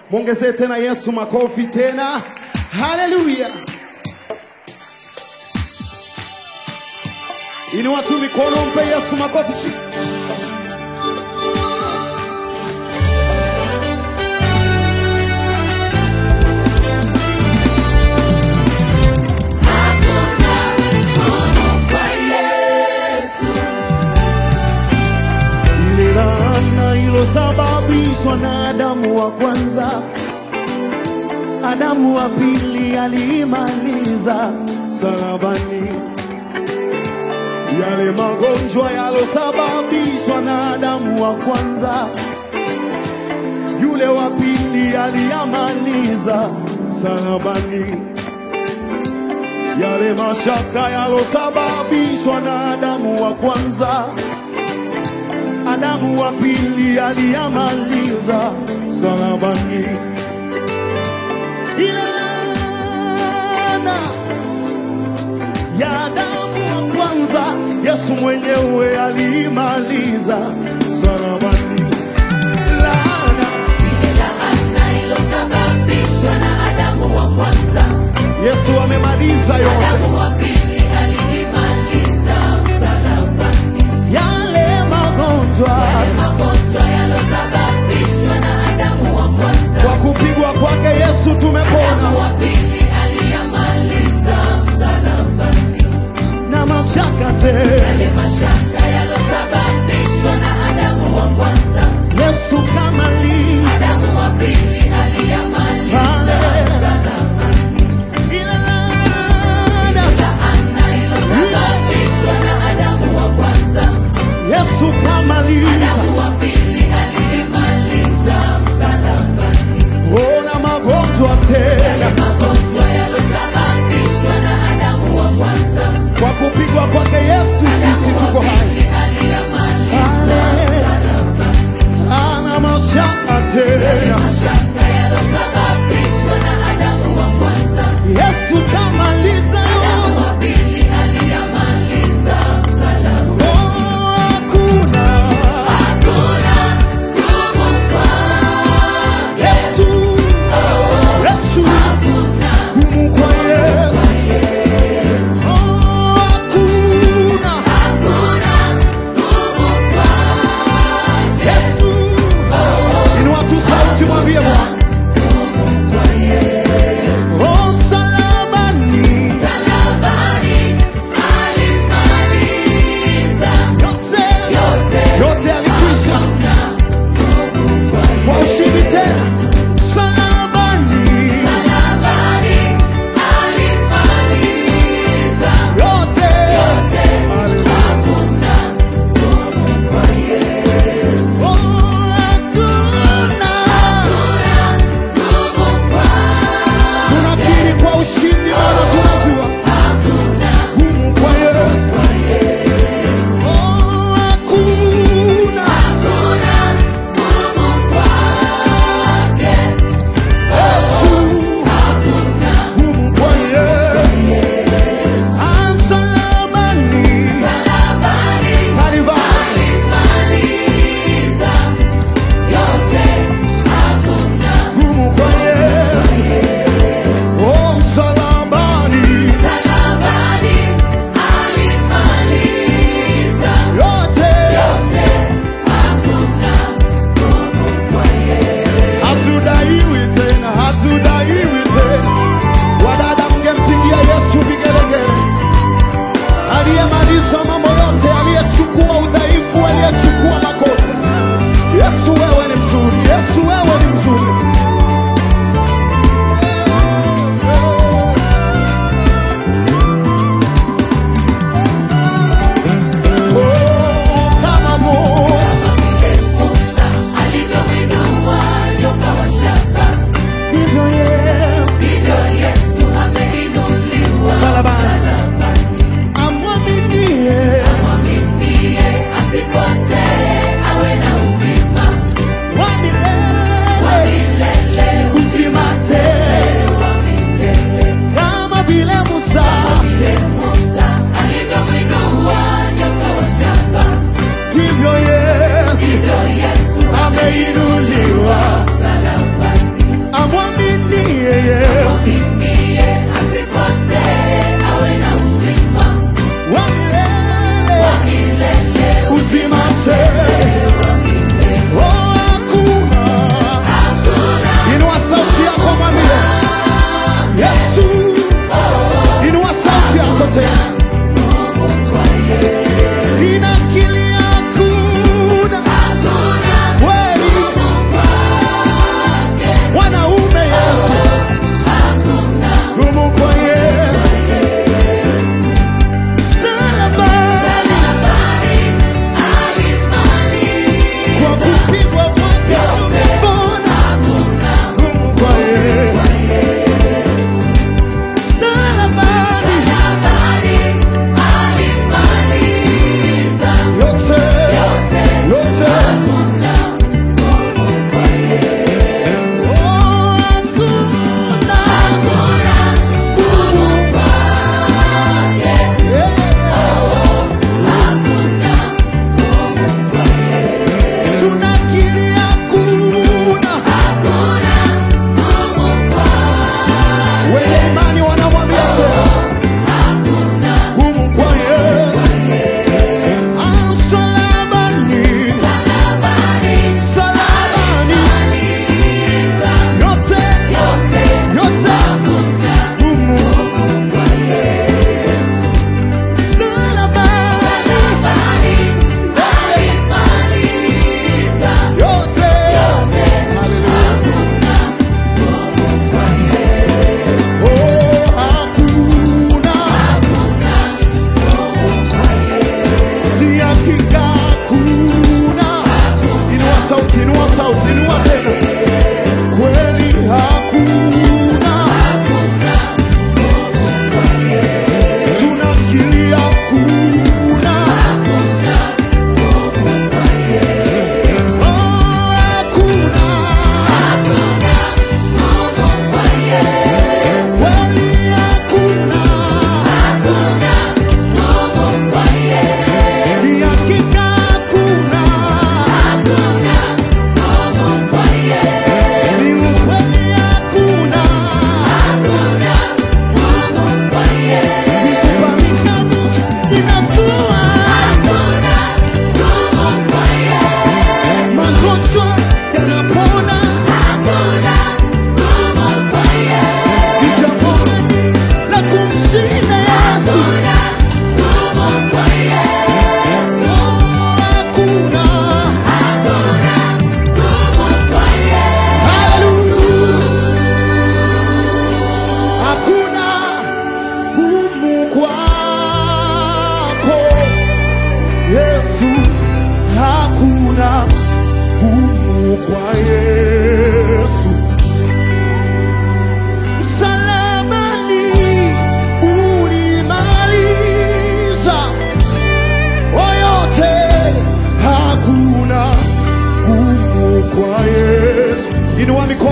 Mwongezee tena Yesu makofi tena. Haleluya! Inua tu mikono, mpe Yesu makofi. Ile laana ilosababishwa na Adamu wa kwanza, Adamu wa pili aliimaliza salabani. Yale magonjwa yalosababishwa na Adamu wa kwanza, yule wa pili aliyamaliza salabani. Yale mashaka yalosababishwa na Adamu wa kwanza Adamu wa pili aliyamaliza salabani. Ile laana ya Adamu wa kwanza Yesu mwenyewe aliimaliza salabani. Laana Ile laana ilosababishwa na Adamu wa kwanza, Yesu amemaliza yote, Adamu wa pili aliimaliza msalabani. yale magonjwa Yale magonjwa yalosababishwa na Adamu wa kwanza, kwa kupigwa kwake Yesu tumepona, Adamu wa pili aliyamaliza msalabani. na mashaka tena Yale mashaka yalosababishwa na Adamu wa kwanza, Yesu kamaliza Adamu wa pili aliyamaliza msalabani. ile laana Laana ilosababishwa na Adamu wa kwanza, Yesu kamaliza Adamu wa pili aliyemaliza msalabani. ona magonjwa tena Magonjwa yalosababishwa na Adamu wa kwanza, kwa kupigwa kwake Yesu sisi tuko hai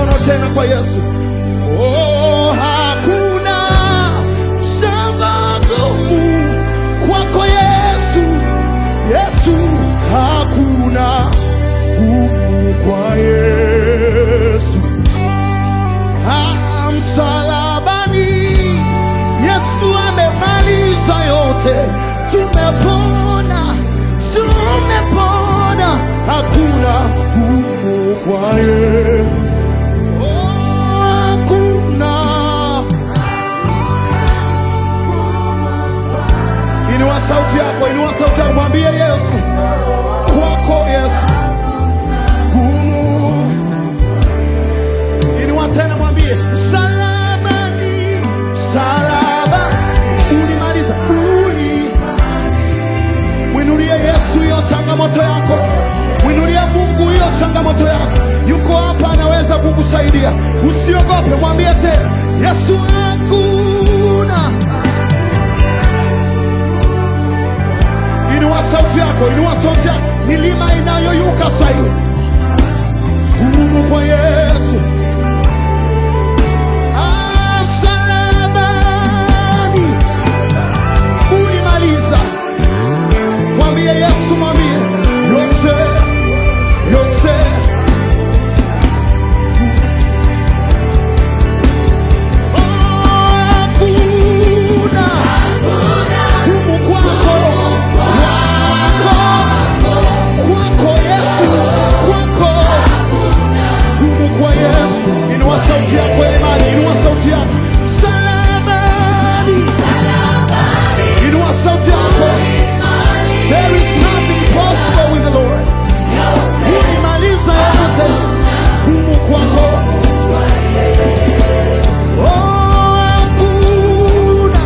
mikono tena kwa Yesu. Oh, hakuna shamba gumu kwako Yesu, Yesu, hakuna gumu kwa Yesu. Ah, msalabani Yesu amemaliza yote, tumepona, tumepona, hakuna gumu kwa Yesu. Oh, hakuna. Inua sauti yako, inua sauti yako, mwambie Yesu, kwako Yesu gumu. Inua tena, mwambie msalabani, msalaba ulimaliza, uli Mwinulie Yesu hiyo changamoto yako, mwinulie Mungu hiyo changamoto yako. Yuko hapa, anaweza kukusaidia. Usiogope, mwambie tena, Yesu hakuna. Inua sauti yako, inua sauti yako, milima inayoyuka sasa hivi, gumu kwa Yesu. Ah, msalabani ulimaliza Mwambie Yesu, mwambie yote, yote. Oh, hakuna gumu kwako, kwako, kwako Yesu, kwako gumu kwa Yesu. Inua sauti yako ya imani, inua sauti yako msalabani, inua sauti yako There is nothing possible with the Lord. Ulimaliza yote gumu kwako. Oh, hakuna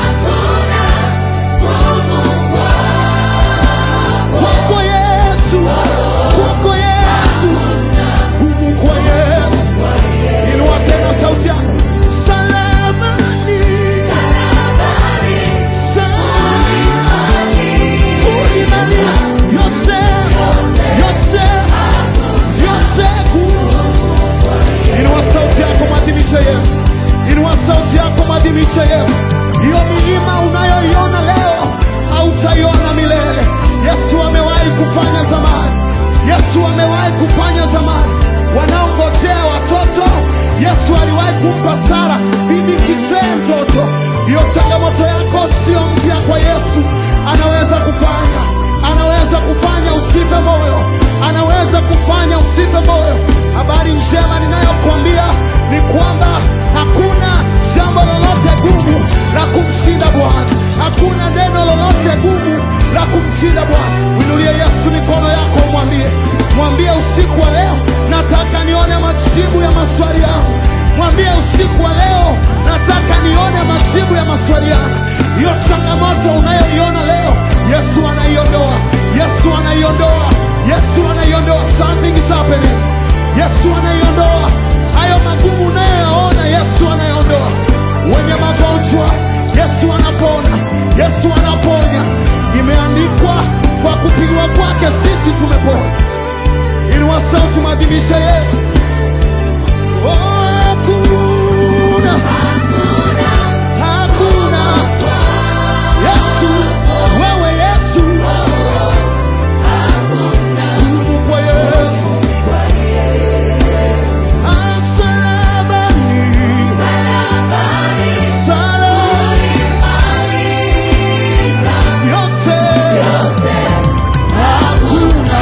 kwako Yesu, kwako Yesu, gumu kwa Yesu. Inua tena sauti yako. Msalabani, msalabani. Ulimaliza yote, yote, yote gumu. Inua sauti yako mwadhimishe Yesu. Inua sauti yako mwadhimishe Yesu. Hiyo milima unayoiona leo hautaiona milele. Yesu amewahi kufanya zamani. Yesu amewahi kufanya zamani. Wanaongojea watoto, Yesu aliwahi kumpa Sara bibi kizee mtoto. Hiyo changamoto yako sio mpya kwa Yesu. Anaweza kufanya, anaweza kufanya usife moyo, anaweza kufanya usife moyo. Habari njema ninayokuambia ni kwamba hakuna jambo lolote gumu la kumshinda Bwana, hakuna neno lolote gumu la kumshinda Bwana. Winulie Yesu mikono yako, mwambie, mwambie usiku wa leo, nataka nione majibu ya maswali yangu. Mwambie usiku wa leo, nataka nione majibu ya maswali yangu. Hiyo changamoto unayoiona leo, Yesu anaiondoa, Yesu anaiondoa, Yesu anaiondoa. Something is happening. Yesu anaiondoa hayo magumu unayoyaona, Yesu anaiondoa. Wenye magonjwa, Yesu anapona, Yesu anaponya. Imeandikwa, kwa kupigwa kwake sisi tumepona. Inua sauti, maadhimishe Yesu. Oh, hakuna, hakuna Yesu, wewe Yesu, gumu kwa Yesu. Ah, msalabani, msalabani, yote, hakuna.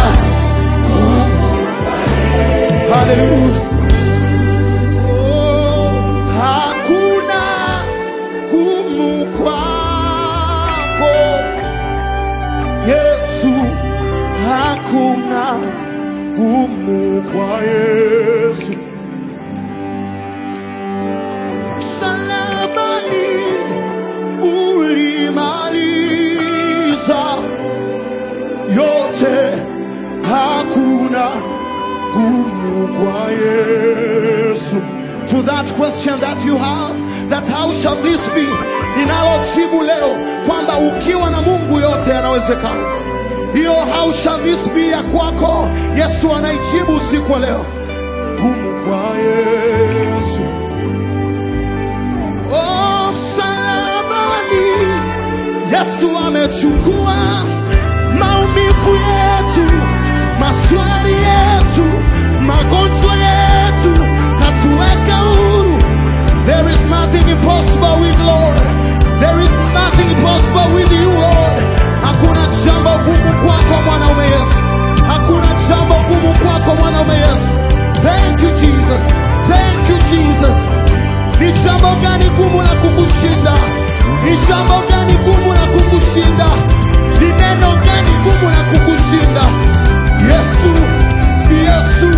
Hallelujah. Oh, hakuna gumu kwako Yesu, hakuna gumu kwa Yesu. Msalabani ulimaliza yote, hakuna gumu kwa Yesu. To that question that you have, that how shall this be, ninalojibu leo kwamba ukiwa na Mungu yote yanawezekana. Hiyo how shall this be ya kwako, Yesu anaijibu usiku wa leo. gumu kwa Yesu. Oh, msalabani Yesu amechukua maumivu yetu, maswali yetu, magonjwa yetu, katuweka huru. There is nothing impossible with Lord. There is nothing impossible with you Lord. Hakuna jambo gumu kwako mwanaume Yesu. Hakuna jambo gumu kwako mwanaume Yesu. Thank you Jesus. Thank you Jesus. Ni jambo gani gumu la kukushinda? Ni jambo gani gumu la kukushinda? Ni neno gani gumu la kukushinda? Yesu, Yesu,